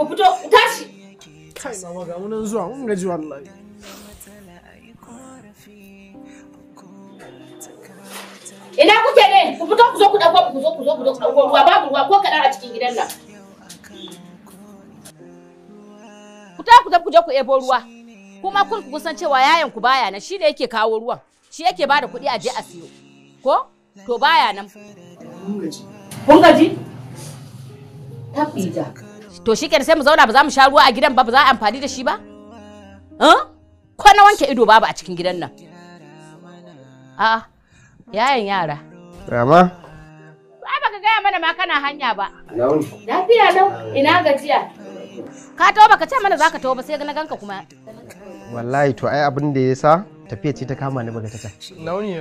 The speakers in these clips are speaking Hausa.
fito ku tashi kai mama ga munan zuwa mun gaji wallahi ina kuke ne ku fito ku zo ku dauko ku zo ku zo ku zo ku dauko ruwa babu ruwa ko kadan a cikin gidan nan ku ta ku ku je ku ebo ruwa kuma kun ku san cewa yayan ku baya nan shi da yake kawo ruwan shi yake bada kuɗi a je a siyo ko to baya nan mun gaji kun gaji tafiya to shi kenan sai mu zauna ba za mu sha ruwa a gidan ba ba za a amfani da shi ba eh ko na wanke ido babu a cikin gidan nan a'a yayan yara Rama? ai baka gaya mana ma kana hanya ba lafiya lau ina gajiya ka tawo baka ce mana zaka tawo ba sai na ganka kuma Wallahi to ai abin da ya sa tafiya ce ta kama ni baga ta launiya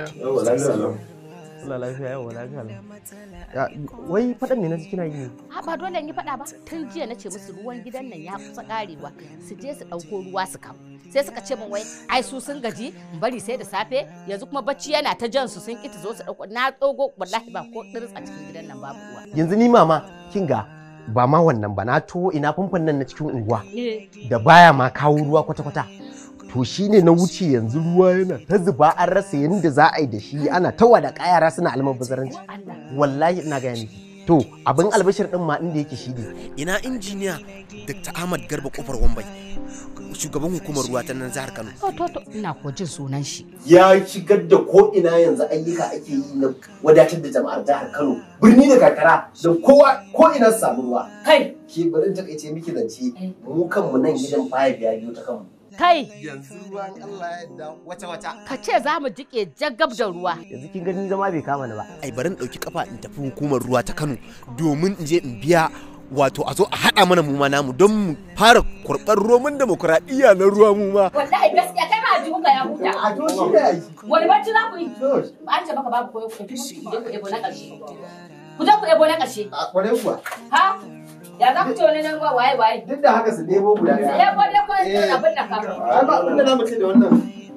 Allah lafiya yawa lafiya lau. Ya, wai faɗan me na ji kina yi ne? ha ba dole in yi faɗa ba tun jiya na ce musu ruwan gidan nan ya kusa karewa su je su ɗauko ruwa su kawo sai suka ce min wai ai su sun gaji in bari sai da safe yanzu kuma bacci yana ta jan su sun ki ta zo su ɗauko na tsogo wallahi ba ko ɗirs a cikin gidan nan babu ruwa Yanzu ni mama kin ga ba ma wannan ba na to ina famfon nan na cikin unguwa da baya ma kawo ruwa kwata-kwata. To shi ne na wuce yanzu ruwa yana ta zuba an rasa yadda za a yi da shi ana ta wada kayara suna almabazaranci. Wallahi ina gaya miki. To abin albashir din ma inda yake shi ne. ina injiniya dr ahmad garba kofar wambai shugaban hukumar ruwa ta nan jihar kano to to to ina ko jin sunan shi ya shigar da ko ina yanzu ayyuka ake yi na wadatar da jama'ar jihar Kano birni da karkara da kowa ko ina su samu ruwa kai ke bari in takaice miki zance mu kanmu nan gidan baya biya biyo ta kanmu kai Yanzu ruwan Allah ya yarda wata-wata. ka ce za mu jike jagab da ruwa Yanzu kin gani zama bai kama ni ba. ai bari in ɗauki kafa in tafi hukumar ruwa ta kano domin in je in biya wato a zo a haɗa mana mu ma namu don mu fara kurɓar roman demokuraɗiyya na ruwa mu ma wallahi gaskiya kai ma ji muka ya huta a to shi ne ai wani bacci za ku yi to an ce maka babu koyo ku tafi ku je ku ebo na ƙarshe ku je ku ebo na ƙarshe a kwarai kuwa ha ya za ku ce wani nan ruwa waye waye duk da haka su nemo guda ya ɗaya ko dai ko Eh. abin da ka ai ba abin da za mu ce da wannan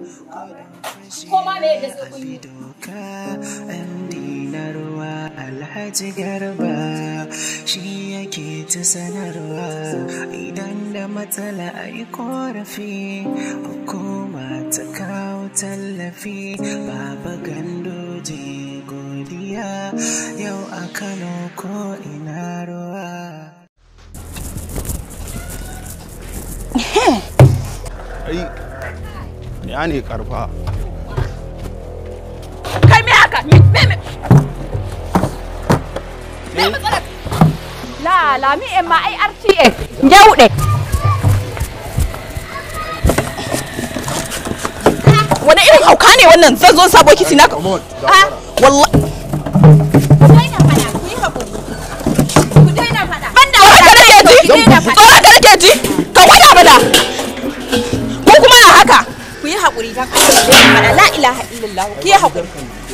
ko ma me yadda sai kun yi dinarwa alhaji garba shi yake ta sanarwa idan da matsala a yi korafi hukuma ta kawo tallafi baba gandoje godiya yau a kano ko ina ruwa ai ya ne karfa kai me haka me me me me matsalar la la mi en ma ai RTA jaude wani irin hauka ne wannan zan zo sabo kiti na ah wallahi ku daina fada ku yi hakuri ku daina fada banda haka nake ji tsoron ka nake ji ka gwada mana ko kuma ya haka ku yi hakuri dan Allah ku daina fada la ilaha illallah ku yi hakuri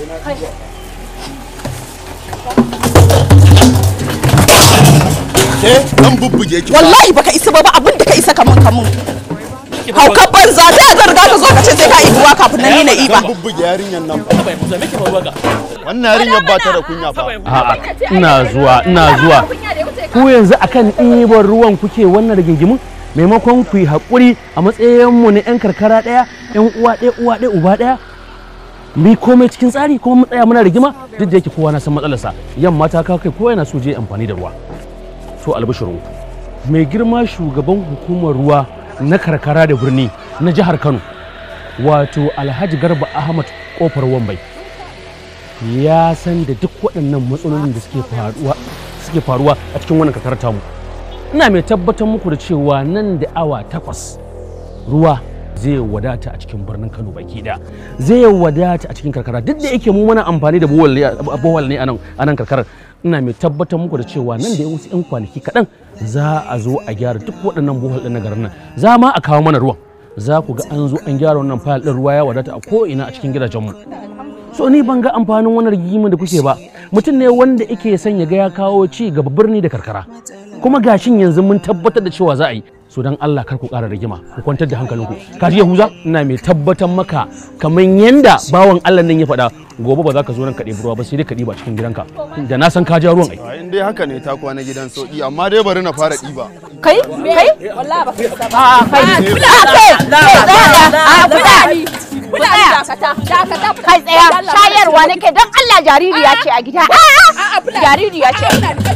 ke dan bubbuge ki wallahi baka isa ba ba abin da ka isa kamun kamun haukan banza ta ya zan riga ka zo ka ce sai ka ibi ruwa kafin nan ni na iba dan bubbuge yarinyan nan wannan yarinyar ba ta da kunya fa A'a, ina zuwa, ina zuwa. Ku yanzu akan ɗiban ruwan kuke wannan rigingimin? Maimakon ku yi haƙuri a matsayinmu na 'yan karkara ɗaya, 'yan uwa ɗaya, uwa ɗaya, uba ɗaya. Mu yi komai cikin tsari kuma mu tsaya muna rigima duk da yake kowa na san matsalarsa. Yamma ta kawo kai kowa yana so je amfani da ruwa. To albishiru. Mai girma shugaban hukumar ruwa na karkara da birni na jihar Kano. Wato Alhaji Garba Ahmad Kofar Wambai. ya san da duk waɗannan matsalolin da suke faruwa suke faruwa a cikin wannan kakar tamu ina mai tabbatar muku da cewa nan da awa takwas ruwa zai wadata a cikin birnin Kano baki da zai wadata a cikin karkara duk da yake mu muna amfani da bohol ne- bohol ne a nan a nan karkarar ina mai tabbatar muku da cewa nan da wasu 'yan kwanaki kaɗan za a zo a gyara duk waɗannan bohol ɗin na garin nan za ma a kawo mana ruwan za ku ga an zo an gyara wannan fayil ɗin ruwa ya wadata a ko'ina a cikin gidajenmu so ni ban ga amfanin wannan rigimin da kuke ba mutum ne wanda yake son ya ga ya kawo ci gaba birni da karkara kuma gashin yanzu mun tabbatar da cewa za a yi so dan Allah kar ku ƙara rigima ku kwantar da hankalinku ka ji Yahuza ina mai tabbatar maka kamar yanda bawan Allah nan ya faɗa gobe ba za ka zo nan ka ɗebi ruwa ba sai dai ka ɗiba cikin gidanka da na san ka ja ruwan ai A in dai haka ne ta kwana gidan sauki amma dai bari na fara ɗiba. kai kai wallahi ba kai ba a kai kuda kai a kuda kuda kai tsaya shayarwa nake don Allah jaririya ce a gida jaririya ce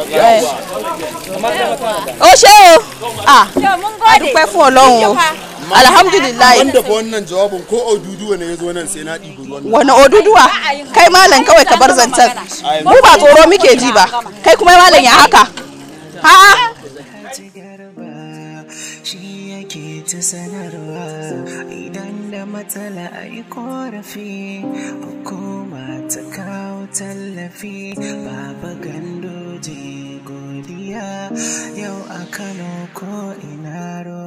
ó ṣé o ah a dúpẹ́ fún ọlọ́run o alhamdulilayi Wanda fa wannan jawabin ko Oduduwa ne ya zo nan sai na ɗibi ruwan nan. wani oduduwa kai malam kawai ka bar zancen mu ba tsoro muke ji ba kai kuma malam ya haka ha shi yake ta sanarwa idan da matsala a yi korafi hukuma ta kawo tallafi baba gandoje godiya yau a kano ko ina ruwa